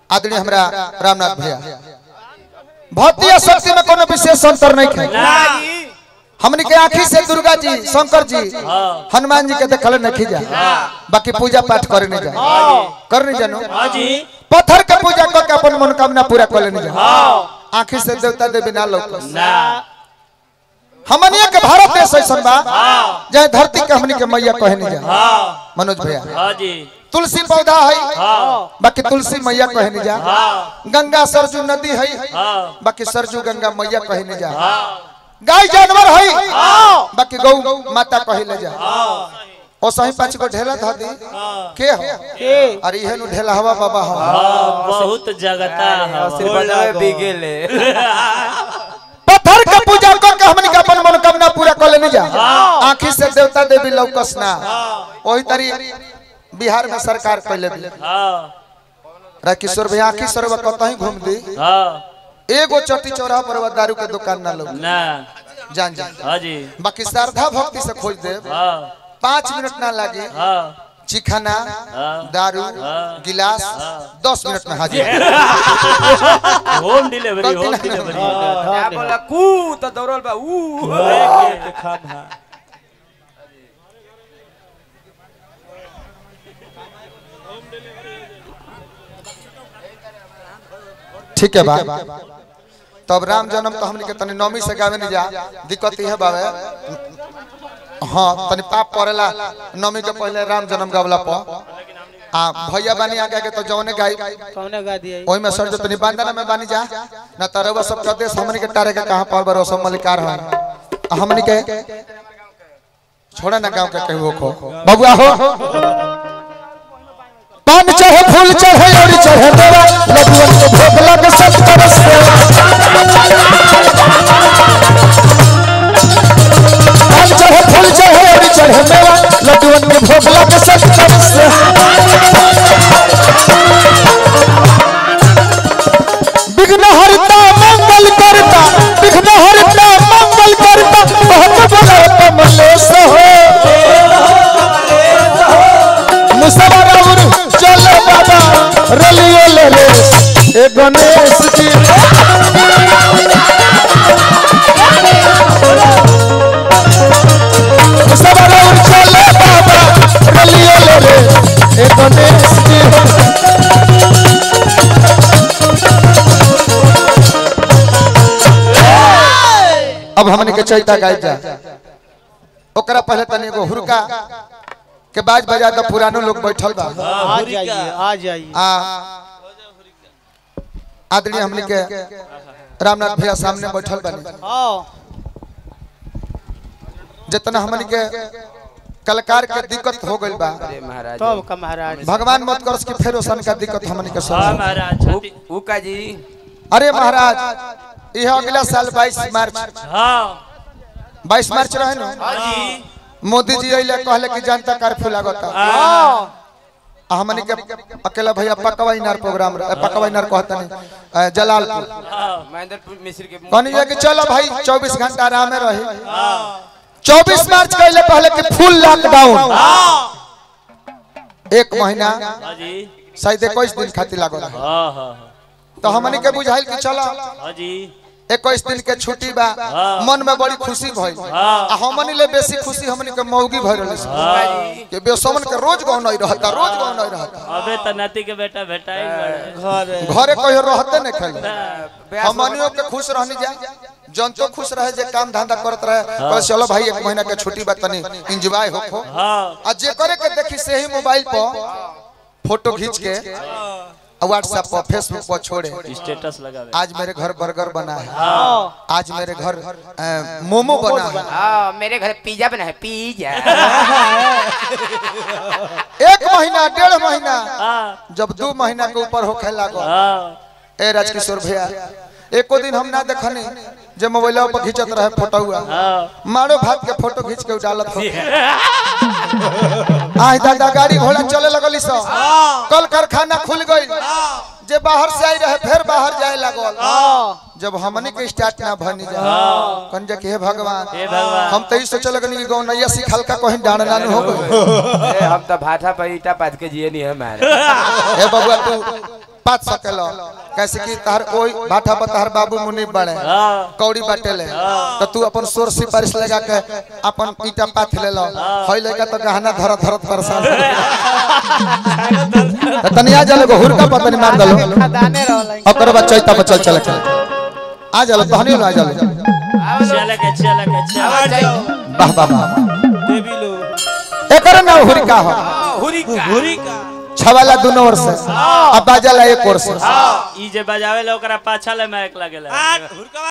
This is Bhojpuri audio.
आदरणीय हमरा रामनाथ भैया भौतिक शक्ति में कोनो विशेष अंतर नहीं है ना जी हमनी के आंखी से दुर्गा जी शंकर जी हनुमान जी के देखल नहीं जा बाकी पूजा पाठ करे नहीं जा कर नहीं जानो हाँ जी पत्थर के पूजा करके अपन मनोकामना पूरा कर लेनी जा आंखी से देवता देवी ना लोग ना हमनिया के भारत देश ऐसा बा जहाँ धरती के हमनी के मैया कहे नहीं जा हाँ मनोज भैया हाँ जी तुलसी पौधा है हाँ बाकी तुलसी मैया कहे नहीं जा हाँ गंगा सरजू नदी है हाँ बाकी सरजू गंगा मैया कहे नहीं जा हाँ गाय जानवर है बाकी गौ माता कहे ले जा ओ सही पांच गो ढेला धा दी के हो अरे इहे नु ढेला हवा बाबा हो हाँ बहुत जगता है बिगेले पत्थर के पूजा करके हमनी के अपन मनोकामना पूरा कर लेनी जा आंखी से देवता देवी लौकस ना वही तरी बिहार में सरकार कैले भी हाँ रा किशोर भैया आंखी सरवा कतही घूम दी हाँ एगो चट्टी चौराहा पर वो दारू के दुकान ना लोग ना जान जान हाँ जी बाकी श्रद्धा भक्ति से खोज दे हाँ पाँच मिनट ना लागे हाँ चिखाना हाँ। दारू हाँ। गिलास दस मिनट में हाजिर होम डिलीवरी होम गलती ना डिलीवरी क्या बोला कू तो दौड़ल बा ऊ ठीक है बा तब राम जन्म तो हमने के तनी नौमी से गावे नहीं जा दिक्कत ये बावे हाँ तनी पाप पड़ेला नौमी के पहले राम जन्म गावला पर आ भैया बानी आगे के तो जौने गाई कौने गा दिया ओही में सर जो तनी बांधना में बानी जा ना तरवा सब का देश हमनी के टारे के कहां पर बरो सब मलिकार है हमनी के छोड़ा ना गांव के कहू खो बबुआ हो पान चढ़े फूल चढ़े और चढ़े देवा लडुअन के भोग लग सब तरस देवा पान चढ़े फूल चढ़े और चढ़े देवा लडुअन के भोग लग सब तरस देवा विघ्न हरता मंगल करता विघ्न हरता मंगल करता बहुत बड़ा कमलेश हो मुसवरौर चलो बाबा रलियो ले रे ए गणेश जी मुसवरौर चलो बाबा रलियो ले रे ए गणेश जी अब हमने के चैता गाय जा ओकरा पहले तनी एगो हुरका के बाज बजा तो पुरानो लोग बैठल बा आ जाइए आ जाइए आ आदरणीय हमने के रामनाथ भैया सामने बैठल बने हाँ जितना हमने के कलाकार के दिक्कत हो गइल बा महाराज तब का महाराज भगवान मत करस कि फेर ओसन का दिक्कत हमने के हाँ सुन महाराज छठी ऊ का जी अरे महाराज यह अगला साल 22 मार्च हाँ 22 मार्च रहे ना हाँ जी मोदी जी अइले कहले कि जनता कर्फ्यू लागता हाँ आ हमने के अकेला भैया पकवा इनार प्रोग्राम रहे पकवा इनार कहता नहीं जलालपुर महेंद्रपुर मिश्र के कहनी जा कि चलो भाई 24 घंटा आराम में रहे 24 मार्च कहले कहले कि फुल लॉकडाउन एक महीना हाँ जी शायद इक्कीस दिन खातिर लागल रहे। हाँ हाँ तो हमने के बुझाइल कि चलो हाँ जी इक्कीस दिन के छुट्टी बा मन में बड़ी खुशी भइल हाँ। आ हमनी ले बेसी खुशी हमनी के मौगी भइल रही हाँ कि बेसमन के रोज गाँव नहीं रहता रोज गाँव नहीं रहता अबे तो नाती के बेटा बेटा ही बड़े घरे कहियो रहते नहीं खेले हमनियों के खुश रहनी जा जनतो खुश रहे जे काम धंधा करत रहे कहे चलो भाई एक महीना के छुट्टी बा तनी एंजॉय होखो हाँ आ जे करे के देखी से ही मोबाइल पर फोटो खींच के व्हाट्सएप पर फेसबुक पर छोड़े स्टेटस लगावे आज मेरे घर बर्गर बना है हाँ आज मेरे घर अ, मोमो बना है हाँ मेरे घर पिज्जा बना है पिज्जा एक महीना डेढ़ महीना हाँ जब दो महीना के ऊपर होखे लागो हाँ ए राजकिशोर भैया एको दिन हम ना देखनी जे मोबाइल पर खींचत रहे फोटो हुआ हाँ मारो भात के फोटो खींच के डालत हो आई दादा गाड़ी घोड़ा चले लगली सो कल कारखाना खुल गई जे बाहर से आई रहे फिर बाहर जाए लगल जब हमनी के स्टार्ट ना भनी जा कन जे के हे भगवान हे भगवान हम तो ई सोचे लगनी कि गौन नैया सिखल का कहीं डांडना न हो गई ए, हम तो भाठा पर ईटा पाथ के जिए नहीं है हमारे हे बबुआ तू पात सकेलो कैसे कि तहर कोई भाठा पर तहर बाबू मुनि बड़े हाँ कौड़ी बाटेले तो तू अपन सोर सिफारिश लगा के अपन ईटा पाथ ले लो होई लेका तो गहना धरत धरत परेशान तो तनिया जले को हुरका पर तनी मार दलो दाने रहला ओकर बाद चैता पर चल चल चल आ जालो तहनी आ जालो चले के चले के चले वाह वाह वाह देवी लो एकर नाम हुरिका हो घुरी का छवाला दोनों ओर से अब बाजाला एक ओर से ई जे बजावे ला ओकरा पाछा ले महक लागेला आ हुरका